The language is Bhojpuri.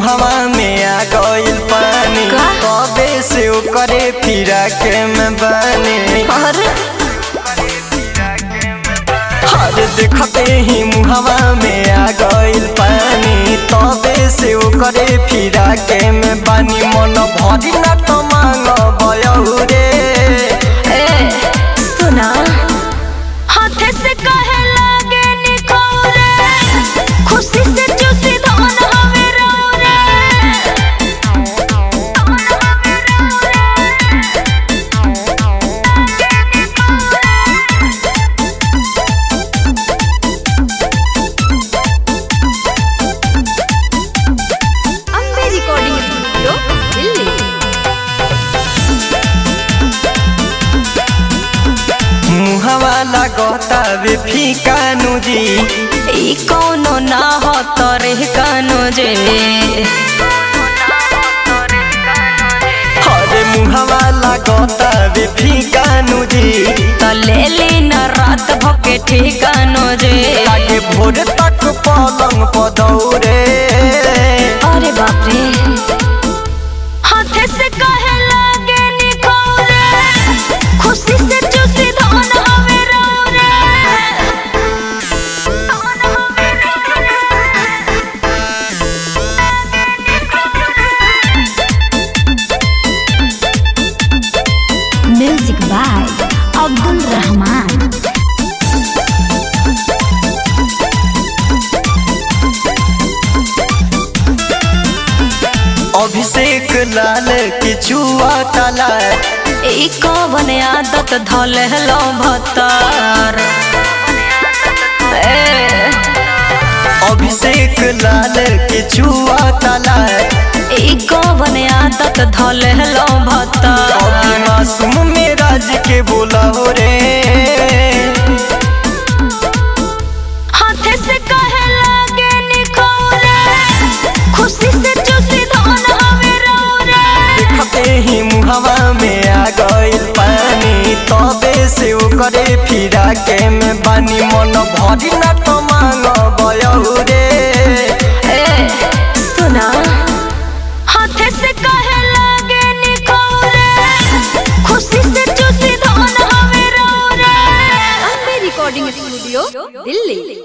मुहवा में आ गइल पानी का? कबे से ओकरे फिरा के में बानी अरे हर देखते ही मुहवा में आ गइल पानी तबे से ओकरे फिरा के में बानी मन भरी न तो मांग बयहु रे ए सुना हाथे से कहे लागे निखौरे खुशी से चूसी धन हवे रौरे अम्बे रिकॉर्डिंग स्टूडियो दिल्ली मुहवा लगता वे फीका नुजी ई कौनो ना हो तोरे कानो जे अरे मुहवा लगता वे फीका नुजी तो ले ली न रात भके ठिकानो जे लागे भोर तक पलंग पदौरे अरे बाप रे हाथे से कहे लागे निखौरे खुशी से चूसी धन हवे रौरे म्यूजिक बाय अब्दुल रहमान अभिषेक लाल के चुआ तला ई कवन आदत धले लो भतार ए, अभिषेक लाल के चुआ तला ई कवन आदत धले लो अभी भतार मासूम में राज के बोला हो रे हाथे से कहे लागे निखौरे खुशी से चूसी धन हवे रौरे देखते ही मुहवा में आ गइल पानी तबे से ओकरे फिरा के में बानी मन भरी न तो मांग बयहु रे ए सुना हाथे से कहे लागे निखौरे खुशी से चूसी धन हवे रौरे रिकॉर्डिंग स्टूडियो दिल्ली